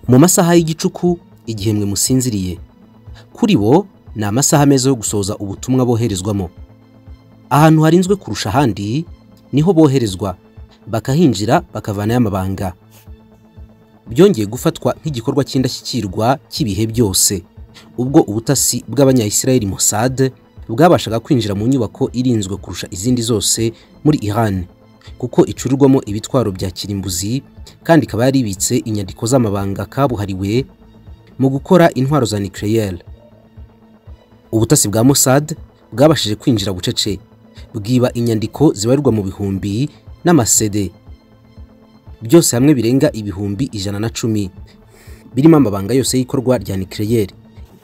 mu masaha y'igicuku igihe mwe musinziriye kuri bo ni amasaha meza yo gusohoza ubutumwa boherezwamo ahantu harinzwe kurusha ahandi niho boherezwa bakahinjira bakavanayo amabanga byongeye gufatwa nk'igikorwa cy'indashyikirwa cy'ibihe byose ubwo ubutasi bw'abanyayisirayeli Mossad bwabashaga kwinjira mu nyubako irinzwe kurusha izindi zose muri Iran kuko icurirwamo ibitwaro bya kirimbuzi kandi ikaba yaribitse inyandiko z'amabanga kabuhariwe mu gukora intwaro za nucleaire ubutasi bwa Mossad bwabashije kwinjira bucece bwiba inyandiko zibarirwa mu bihumbi n'amasede byose hamwe birenga ibihumbi ijana na cumi birimo amabanga yose y'ikorwa rya nucleaire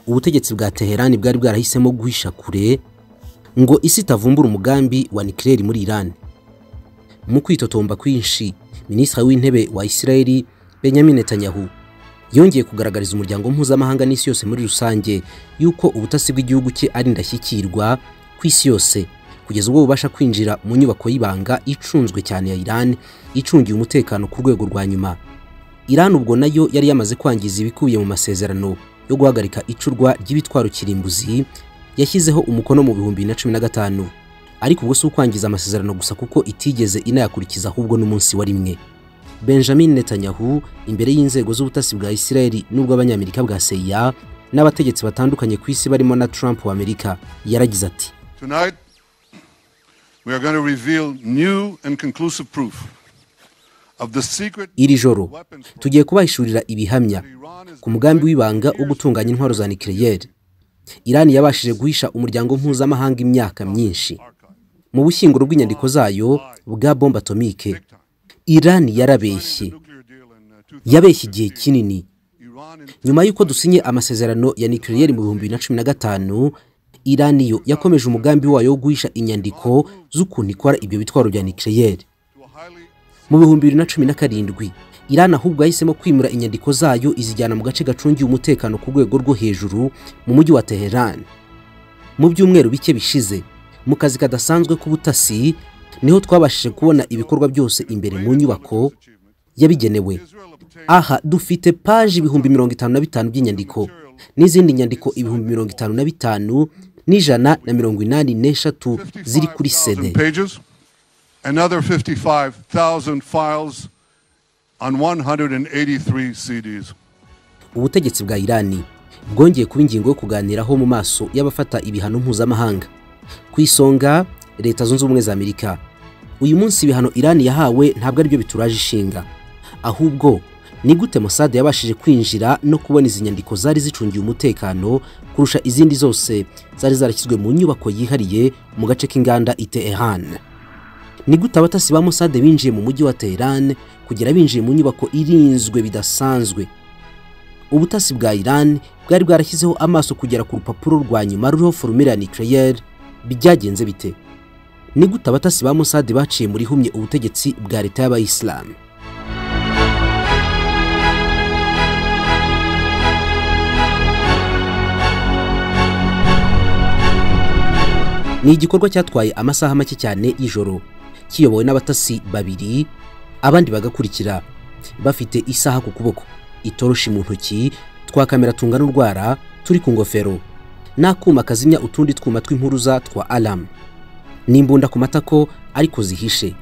ubutegetsi bwa Teherani bwari bwarahisemo guhisha kure ngo isi itavumbura umugambi wa nucleaire muri Iran mu kwitotomba kwinshi minisitiri w'intebe wa Isirayeli Benjamin Netanyahu yongeye kugaragariza umuryango mpuzamahanga n'isi yose muri rusange yuko ubutasi bw'igihugu cye ari indashyikirwa ku isi yose kugeza ubwo bubasha kwinjira mu nyubako y'ibanga icunzwe cyane ya Iran icungiye umutekano ku rwego rwa nyuma Iran ubwo nayo yari yamaze kwangiza ibikubiye mu masezerano yo guhagarika icurwa ry'ibitwaro kirimbuzi yashyizeho umukono mu bihumbi na cumi na gatanu ariko ubwo si ukwangiza amasezerano gusa kuko itigeze inayakurikiza ahubwo n'umunsi wa rimwe Benjamin Netanyahu imbere y'inzego z'ubutasi bwa Isirayeli n'ubw'abanyamerika bwa CIA n'abategetsi batandukanye ku isi barimo na Trump wa Amerika yaragize ati Tonight, we are going to reveal new and conclusive proof of the secret iri joro tugiye kubahishurira ibihamya ku mugambi w'ibanga wo gutunganya intwaro za nucleaire Iran yabashije guhisha umuryango mpuzamahanga imyaka myinshi mu bushyinguro bw'inyandiko zayo bwa bombe atomike Iran yarabeshye yabeshye igihe kinini nyuma y'uko dusinye amasezerano ya nucleaire mu bihumbi bibiri na cumi na gatanu Iran yo yakomeje umugambi wayo wo guhisha inyandiko z'ukuntu ikora ibyo bitwaro bya nucleaire mu bihumbi bibiri na cumi na karindwi Iran ahubwo yahisemo kwimura inyandiko zayo izijyana mu gace gacungiye umutekano ku rwego rwo hejuru mu mujyi wa Teheran mu byumweru bike bishize mu kazi kadasanzwe k'ubutasi niho twabashije kubona ibikorwa byose imbere mu nyubako yabigenewe aha dufite paji ibihumbi mirongo itanu na bitanu by'inyandiko n'izindi nyandiko ibihumbi mirongo itanu na bitanu n'ijana na mirongo inani n'eshatu ziri kuri sede 50,000 pages, another 55,000 files on 183 CDs. ubutegetsi bwa irani bwongeye kuba ingingo yo kuganiraho mu maso y'abafata ibihano mpuzamahanga ku isonga leta zunze ubumwe za amerika uyu munsi ibihano irani yahawe ntabwo aribyo bituraje ishinga ahubwo ni gute Mossad yabashije kwinjira no kubona izi nyandiko zari zicungiye umutekano kurusha izindi zose zari zarashyizwe mu nyubako yihariye mu gace k'inganda i Teheran ni gute abatasi ba Mossad binjiye mu mujyi wa Teheran kugera binjiye mu nyubako irinzwe bidasanzwe ubutasi bwa Iran bwari bwarashyizeho amaso kugera ku rupapuro rwa nyuma ruriho formule ya nucleaire byagenze bite ni gute abatasi ba Mossad baciye muri humye ubutegetsi bwa leta y'abayisilamu ni igikorwa cyatwaye amasaha make cyane y'ijoro kiyobowe n'abatasi babiri abandi bagakurikira bafite isaha ku kuboko itoroshi mu ntoki twa kamera tungana urwara turi ku ngofero n'akuma kazimya utundi twuma tw'impuruza twa alamu n'imbunda ku matako ariko zihishe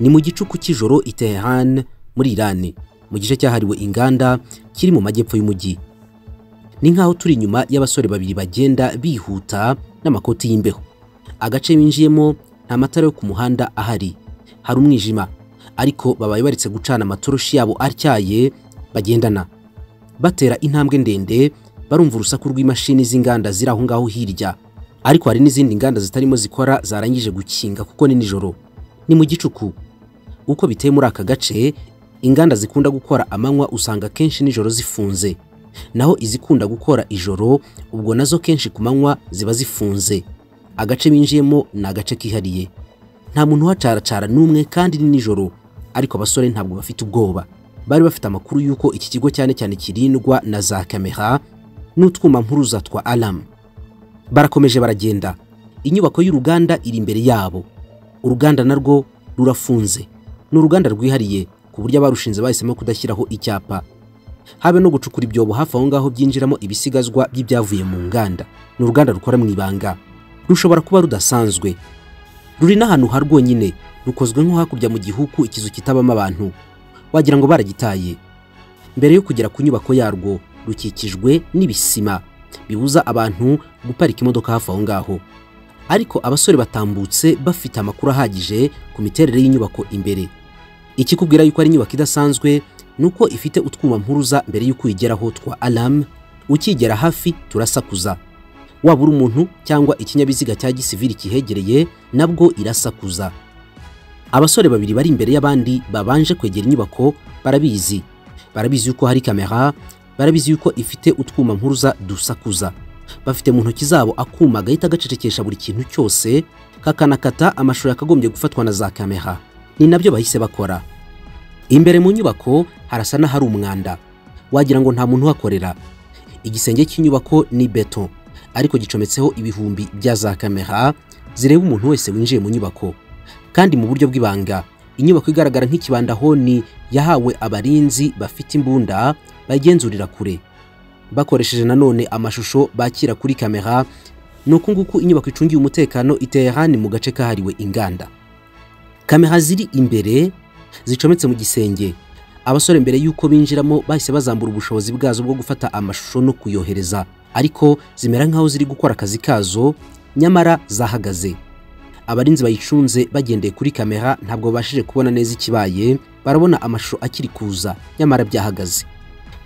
ni mu gicuku cy'ijoro i Teheran muri Iran mu gice cyahariwe inganda kiri mu majyepfo y'umujyi ni nk'aho turi inyuma y'abasore babiri bagenda bihuta n'amakoti y'imbeho agace binjiyemo nta matara yo ku muhanda ahari hari umwijima ariko babaye baretse gucana amatoroshi yabo atyaye bagendana batera intambwe ndende barumva urusaku rw'imashini z'inganda ziri aho ngaho hirya ariko hari n'izindi nganda zitarimo zikora zarangije gukinga kuko ni nijoro ni mu gicuku uko biteye muri aka gace inganda zikunda gukora amanywa usanga kenshi nijoro zifunze naho izikunda gukora ijoro ubwo nazo kenshi ku manywa ziba zifunze agace binjiyemo ni agace kihariye nta muntu uhacaracara n'umwe kandi ni nijoro ariko abasore ntabwo bafite ubwoba bari bafite amakuru y'uko iki kigo cyane cyane kirindwa na za kamera n'utwuma mpuruza twa alamu barakomeje baragenda inyubako y'uruganda iri imbere yabo uruganda narwo rurafunze ni uruganda rwihariye ku buryo abarushinze bahisemo kudashyiraho icyapa habe no gucukura ibyobo hafi aho ngaho byinjiramo ibisigazwa by'ibyavuye mu nganda ni uruganda rukora mu ibanga rushobora kuba rudasanzwe ruri n'ahantu ha rwonyine rukozwe nko hakurya mu gihugu ikizu kitabamo abantu wagira ngo baragitaye mbere yo kugera ku nyubako yarwo rukikijwe n'ibisima bibuza abantu guparika imodoka hafi aho ngaho ariko abasore batambutse bafite amakuru ahagije ku miterere y'inyubako imbere ikikubwira yuko ari inyubako idasanzwe ni uko ifite utwuma mpuruza mbere y'uko uyigeraho twa alamu ukigera hafi turasakuza waba uri umuntu cyangwa ikinyabiziga cya gisivili kihegereye nabwo irasakuza abasore babiri bari imbere y'abandi babanje kwegera inyubako barabizi barabizi yuko hari kamera barabizi yuko ifite utwuma mpuruza dusakuza bafite mu ntoki zabo akuma gahita gacecekesha buri kintu cyose kakanakata amashusho yakagombye gufatwa na za kamera ni nabyo bahise bakora imbere mu nyubako harasa n'ahari umwanda wagira ngo nta muntu uhakorera igisenge cy'inyubako ni beto ariko gicometseho ibihumbi bya za kamera zireba umuntu wese winjiye mu nyubako kandi mu buryo bw'ibanga inyubako igaragara nk'ikibandahoni yahawe abarinzi bafite imbunda bayigenzurira kure bakoresheje nanone amashusho bakira kuri kamera ni uku nguku inyubako icungiye umutekano iteye hano mu gace kahariwe inganda kamera ziri imbere zicometse mu gisenge abasore mbere y'uko binjiramo bahise bazambura ubushobozi bwazo bwo gufata amashusho no kuyohereza ariko zimera nk'aho ziri gukora akazi kazo nyamara zahagaze abarinzi bayicunze bagendeye kuri kamera ntabwo babashije kubona neza ikibaye barabona amashusho akiri kuza nyamara byahagaze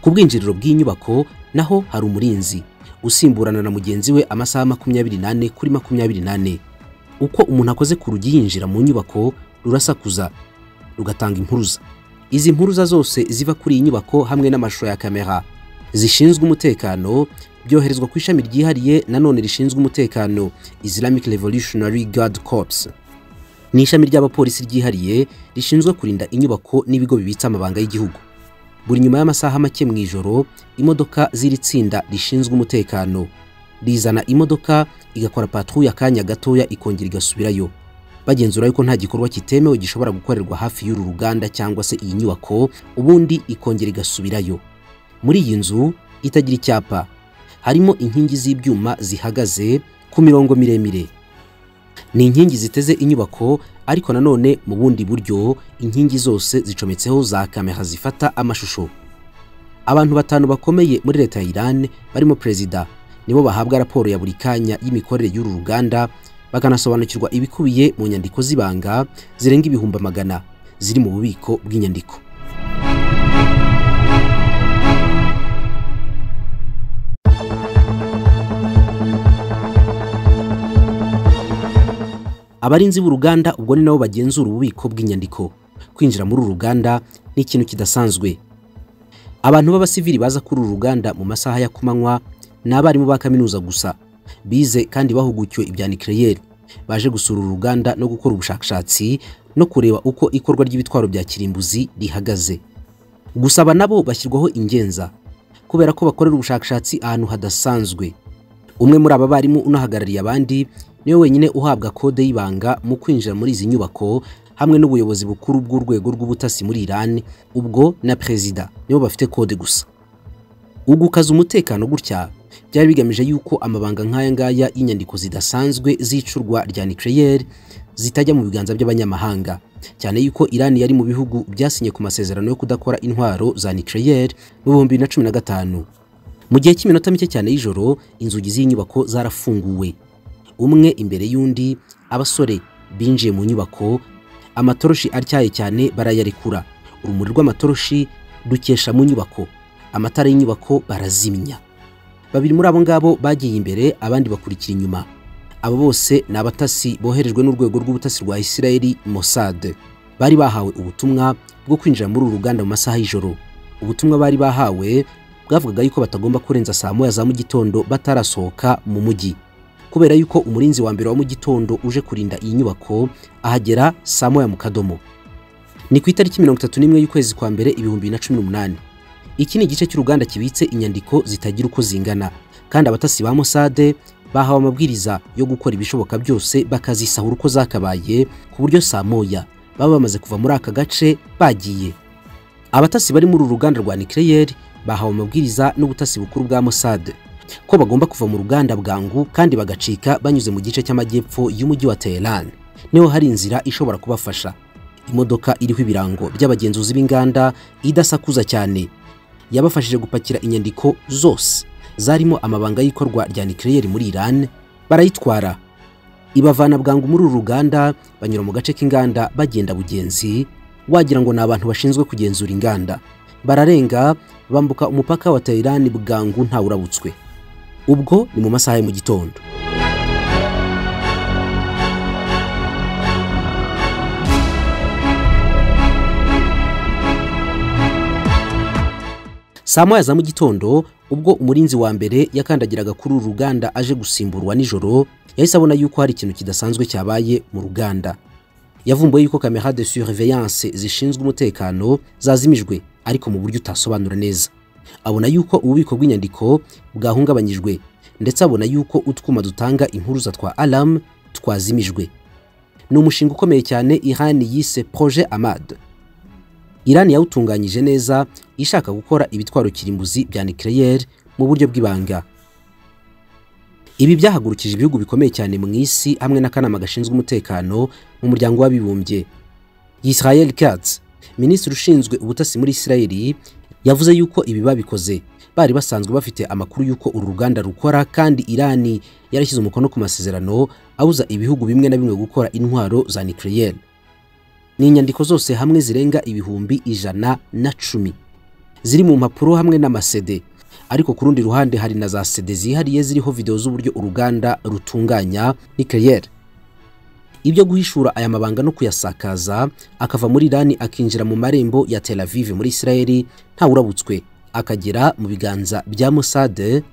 ku bwinjiriro bw'inyubako naho hari umurinzi usimburana na mugenzi we amasaha makumyabiri n'ane kuri makumyabiri n'ane uko umuntu akoze ku rugi yinjira mu nyubako rurasakuza rugatanga impuruza izi mpuruza zose ziva kuri iyi nyubako hamwe n'amashusho ya kamera zishinzwe umutekano byoherezwa ku ishami ryihariye nanone rishinzwe umutekano Islamic Revolutionary Guard Corps ni ishami ry'abapolisi ryihariye rishinzwe kurinda inyubako n'ibigo bibitse amabanga y'igihugu buri nyuma y'amasaha make mu ijoro imodoka z'iri tsinda rishinzwe umutekano rizana imodoka igakora patrouille akanya gatoya ikongera igasubirayo bagenzura yuko nta gikorwa kitemewe gishobora gukorerwa hafi y'uru ruganda cyangwa se iyi nyubako ubundi ikongera igasubirayo muri iyi nzu itagira icyapa harimo inkingi z'ibyuma zihagaze ku mirongo miremire ni inkingi ziteze inyubako ariko nanone mu bundi buryo inkingi zose zicometseho za kamera zifata amashusho abantu batanu bakomeye muri leta ya Iran barimo perezida nibo bahabwa raporo ya buri kanya y'imikorere y'uru ruganda bakanasobanukirwa ibikubiye mu nyandiko z'ibanga zirenga ibihumbi magana ziri mu bubiko bw'inyandiko abarinzi b'uruganda ubwo ni nabo bagenzura ububiko bw'inyandiko kwinjira muri uru ruganda ni ikintu kidasanzwe abantu b'abasivili baza kuri uru ruganda mu masaha ya kumanywa ni abarimu ba kaminuza gusa bize kandi bahugukiwe ibya nikireyeri baje gusura uru ruganda no gukora ubushakashatsi no kureba uko ikorwa ry'ibitwaro bya kirimbuzi rihagaze gusa aba nabo bashyirwaho ingenza kubera ko bakorera ubushakashatsi ahantu hadasanzwe umwe muri aba barimu unahagarariye abandi niwe wenyine uhabwa kode y'ibanga mu kwinjira muri izi nyubako hamwe n'ubuyobozi bukuru bw'urwego rw'ubutasi muri Iran ubwo na perezida nibo bafite kode gusa ugukaza umutekano gutya byari bigamije yuko amabanga nk'aya ngaya y'inyandiko zidasanzwe z'icurwa rya nucleaire zitajya mu biganza by'abanyamahanga cyane yuko Iran yari mu bihugu byasinye ku masezerano yo kudakora intwaro za nucleaire mu 2015 mu gihe cy'iminota mike cyane y'ijoro inzugi z'inyubako zarafunguwe umwe imbere y'undi abasore binjiye mu nyubako amatoroshi atyaye cyane barayarekura urumuri rw'amatoroshi dukesha mu nyubako amatara y'inyubako barazimya babiri muri abo ngabo bagiye imbere abandi bakurikira inyuma abo bose ni abatasi boherejwe n'urwego rw'ubutasi rwa Isirayeli Mossad bari bahawe ubutumwa bwo kwinjira muri uru ruganda mu masaha y'ijoro ubutumwa bari bahawe bwavugaga yuko batagomba kurenza saa moya za mu gitondo batarasohoka mu mujyi kubera yuko umurinzi wa mbere wa mu gitondo uje kurinda iyi nyubako ahagera saa moya mu kadomo ni ku itariki mirongo itatu n'imwe y'ukwezi kwa mbere ibihumbi bibiri na cumi n'umunani iki ni igice cy'uruganda kibitse inyandiko zitagira uko zingana kandi abatasi ba Mossad bahawe amabwiriza yo gukora ibishoboka byose bakazisahura uko zakabaye ku buryo saa moya baba bamaze kuva muri aka gace bagiye abatasi bari muri uru ruganda rwa nikireyeri bahawe amabwiriza n'ubutasi bukuru bwa mosade ko bagomba kuva mu ruganda bwangu kandi bagacika banyuze mu gice cy'amajyepfo y'umujyi wa teheran niho hari inzira ishobora kubafasha imodoka iriho ibirango by'abagenzuzi b'inganda idasakuza cyane yabafashije gupakira inyandiko zose zarimo amabanga y'ikorwa rya nikireyeri muri iran barayitwara ibavana bwangu muri uru ruganda banyura mu gace k'inganda bagenda bugenzi wagira ngo ni abantu bashinzwe kugenzura inganda bararenga bambuka umupaka wa teherani bwangu ntawurabutswe ubwo ni mu masaha ya mu gitondo saa moya za mu gitondo ubwo umurinzi wa mbere yakandagiraga kuri uru ruganda aje gusimburwa nijoro yahise abona yuko hari ikintu kidasanzwe cyabaye mu ruganda yavumbuye yuko kamera de surveillance zishinzwe umutekano zazimijwe ariko mu buryo utasobanura neza abona yuko ububiko bw'inyandiko bwahungabanyijwe ndetse abona yuko utwuma dutanga impuruza twa alam twazimijwe ni umushinga ukomeye cyane iran yise projet amad iran yawutunganyije neza ishaka gukora ibitwaro kirimbuzi bya nucleaire mu buryo bw'ibanga ibi byahagurukije ibihugu bikomeye cyane mu isi hamwe n'akanama gashinzwe umutekano mu muryango w'abibumbye Israel Katz minisitiri ushinzwe ubutasi muri Israeli yavuze yuko ibi babikoze bari basanzwe bafite amakuru y'uko uru ruganda rukora kandi irani yarashyize umukono ku masezerano abuza ibihugu bimwe na bimwe gukora intwaro za nucleaire ni inyandiko zose hamwe zirenga ibihumbi ijana na cumi ziri mu mpapuro hamwe n'amasede ariko ku rundi ruhande hari na za sede zihariye ziriho videwo z'uburyo uruganda rutunganya nucleaire ibyo guhishura aya mabanga no kuyasakaza akava muri irani akinjira mu marembo ya tel aviv muri israeli ntawurabutswe akagera mu biganza bya mosade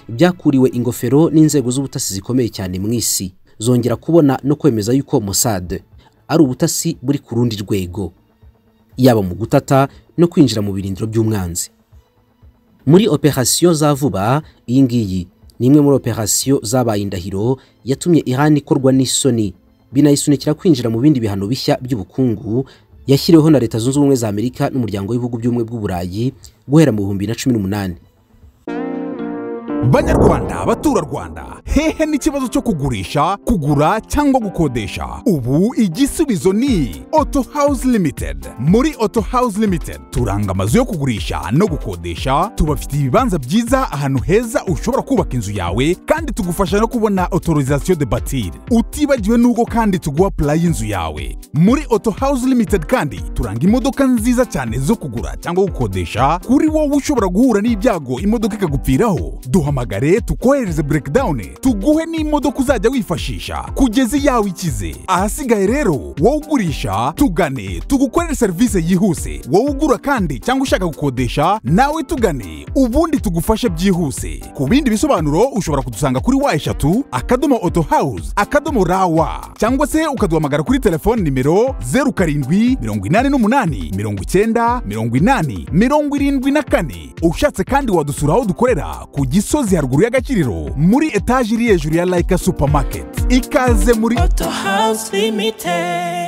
byakuriwe ingofero n'inzego z'ubutasi zikomeye cyane mu isi zongera kubona no kwemeza yuko mosade ari ubutasi buri ku rundi rwego yaba mu gutata no kwinjira mu birindiro by'umwanzi muri operasiyo za vuba iyi ngiyi ni imwe muri operasiyo zabaye indahiro yatumye Iran ikorwa n'isoni binayisunikira kwinjira mu bindi bihano bishya by'ubukungu yashyiriweho na leta zunze ubumwe za amerika n'umuryango w'ibihugu by'ubumwe bw'uburayi guhera mu bihumbi na cumi n'umunani banyarwanda baturarwanda hehe n'ikibazo cyo kugurisha kugura cyangwa gukodesha ubu igisubizo ni auto house limited muri auto house limited turanga amazu yo kugurisha no gukodesha tubafitiye ibibanza byiza ahantu heza ushobora kubaka inzu yawe kandi tugufasha no kubona autorisation de batir utibagiwe n'ubwo kandi tuguha pulayi y'inzu yawe muri auto house limited kandi turanga imodoka nziza cyane zo kugura cyangwa gukodesha kuri wowe ushobora guhura n'ibyago imodoka ikagupfiraho duhamagare tukohereze breakdown tuguhe n'imodoka uzajya wifashisha kugeza iyawe ikize ahasigaye rero wowe ugurisha tugane tugukorere serivisi yihuse wowe ugura kandi cyangwa ushaka gukodesha nawe tugane ubundi tugufashe byihuse ku bindi bisobanuro ushobora kudusanga kuri wa eshatu akadomo auto house akadomo rawa cyangwa se ukaduhamagara kuri telefone nimero zeru karindwi mirongo inani n'umunani mirongo icyenda mirongo inani mirongo irindwi na kane ushatse kandi wadusura aho dukorera ku gisa gisozi haruguru y'agaciro muri etaje iri hejuru ya layika supamaketi ikaze muri Auto House Limited.